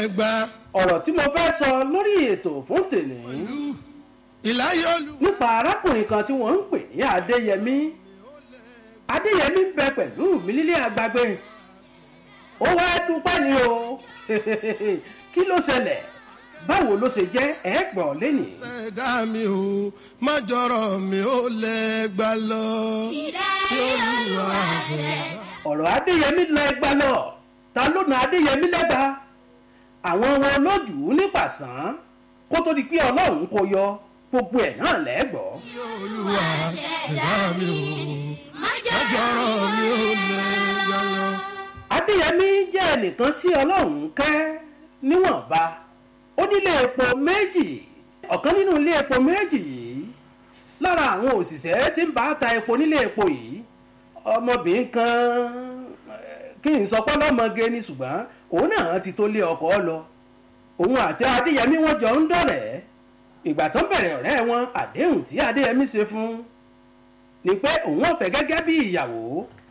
ẹgbà ọ̀rọ̀ tí mo fẹ́ sọ lórí ètò fún tèmi ìlú ìláyọ̀lù. nípa arákùnrin kan tí wọ́n ń pè ní adéyẹmí adéyẹmí ń bẹ pẹ̀lú mi nílé àgbàgbé ó wá dúpẹ́ ni o kí ló ṣẹlẹ̀ báwo ló ṣe jẹ́ ẹ̀ gbọ́ lẹ́nìí. ṣẹ̀dá mi ò má jọrọ̀ mi ò lẹ́gbà lọ. ọ̀rọ̀ adéyẹmí lọ ẹgbà lọ ta ló na adéyẹmí lẹ́gba àwọn wọn lójú nípasàn kó tó di pé ọlọ́run kò yọ gbogbo ẹ̀ náà lẹ́gbọ́. olúwa ṣẹ̀dá mi ò má jọrọ̀ mi ò lẹ́gbà lọ. adéyẹmí jẹ́ ẹnìkan tí ọlọ́run kẹ́ níwọ̀nba ó nílé epo méjì ọ̀kan nínú ilé epo méjì yìí lára àwọn òṣìṣẹ́ tí ń bá ta epo nílé epo yìí ọmọbìnrin kan eh, kí n sọ pé ọlọ́mọge ni ṣùgbọ́n òun náà ti tó lé ọkọ̀ lọ òun àti adéyẹmí wọn jọ ń dọ̀rẹ́ ìgbà tó ń bẹ̀rẹ̀ ọ̀rẹ́ wọn àdéhùn tí adéyẹmí ṣe fún ni pé òun ọ̀fẹ́ gẹ́gẹ́ bí ìyàwó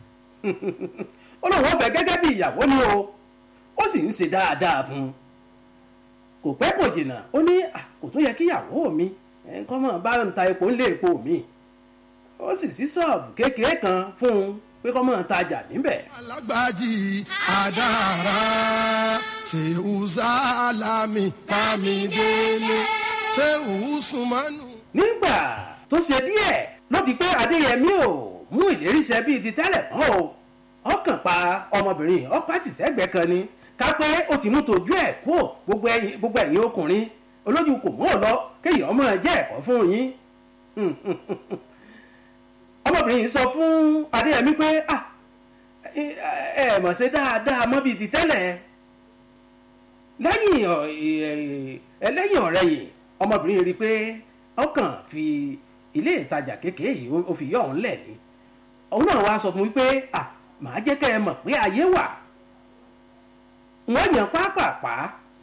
ó lóun ọ̀fẹ́ gẹ́gẹ́ bí ìyàwó ni o ó sì ń ṣe dáadáa fún un kò pẹ́ kò jìnnà ó ní "Ah, kò tún yẹ kí ìyàwó mi nǹkan mọ̀ bá ń ta epo ńlé epo mi ó sì sí ṣọ́ọ̀bù kékeré kan fún un pé kọ́ mọ̀ tajà níbẹ̀ alágbájì àdàrà ṣèwù sálámì pàmìdélé ṣèwù sùmánù. nígbà tó ṣe díẹ̀ ló di pé adéyẹmí ò mú ìlérí ṣẹ bíi ti tẹ́lẹ̀ mọ́ o ọkàn pa ọmọbìnrin ọkọ̀ àtìsẹ́gbẹ́ kan ni ká pé ó ti mú tọ́jú ẹ̀ kó gbogbo ẹ̀yin gbogbo ẹ̀yin ọkùnrin olójú kò mọ́ ọ lọ kéèyàn ọmọ jẹ́ ẹ̀kọ́ fún yín ọmọbìnrin yìí sọ fún adéyẹmí pé ah ẹ ẹ mọ̀ ṣe dáadáa mọ́ bíi ti tẹ́lẹ̀ lẹ́yìn ọ̀- ẹ- ẹ- lẹ́yìn ọ̀rẹ́ yìí ọmọbìnrin rí i pé ọkàn fi ilé ìtajà kékeré yìí ó- ó fi yọ òun lẹ̀ ni òun náà wá sọ fún mi pé à màá jẹ́ kẹ́ ẹ mọ̀ pé ayé wà wọ́n yàn pápápá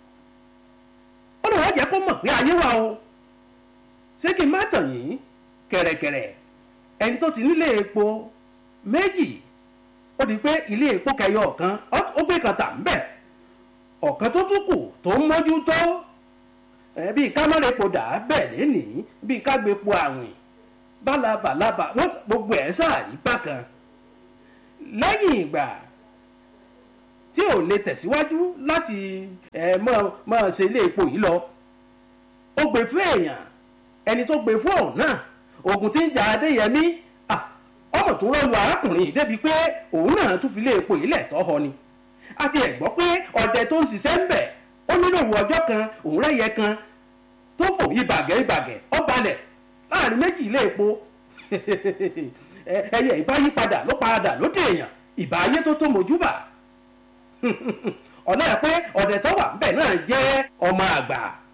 ó lè wọ́n jẹ́ kó mọ̀ pé ayé wà o ṣé kí n má tàn yín kẹ̀rẹ̀kẹ̀rẹ̀ ẹni tó ti nílé epo méjì ó di pé ilé epo kẹyọ ọ̀kan ó- ó gbé kan tà ń bẹ̀ ọ̀kan tó tún kù tó ń mójútó ẹ bíi ká mọ́lẹ̀ epo dà á bẹ̀ lénìí bíi ká gbé epo àwìn bálabalábà wọ́n s- gbogbo ẹ̀ sáàrí bákan lẹ́yìn ìgbà tí ò lè tẹ̀síwájú láti ẹ mọ́ mọ́ ṣe ilé epo yìí lọ ó gbé fún èèyàn ẹni tó gbé fún ọ̀hún náà oògùn tí ń jà adéyẹmí ah, ọmọ tó rọlù arákùnrin yìí débi pé òun náà tún fi ilé epo yìí lẹ̀ tọ́ họ ni àti ẹ̀ gbọ́ pé ọ̀dẹ tó ń ṣiṣẹ́ ń bẹ̀ ó nílò òru ọjọ́ kan òun rẹ́yẹ kan tó fò ibàgẹ́ ibàgẹ́ ó balẹ̀ láàrin méjì ilé epo Ẹ- ẹyẹ ìbáyípadà ló padà lóde èèyàn ìbá ayé tó tó mojúbà ọ̀nà ẹ̀ pé ọ̀dẹ̀ tó wà ńbẹ̀ náà jẹ́ ọmọ àgbà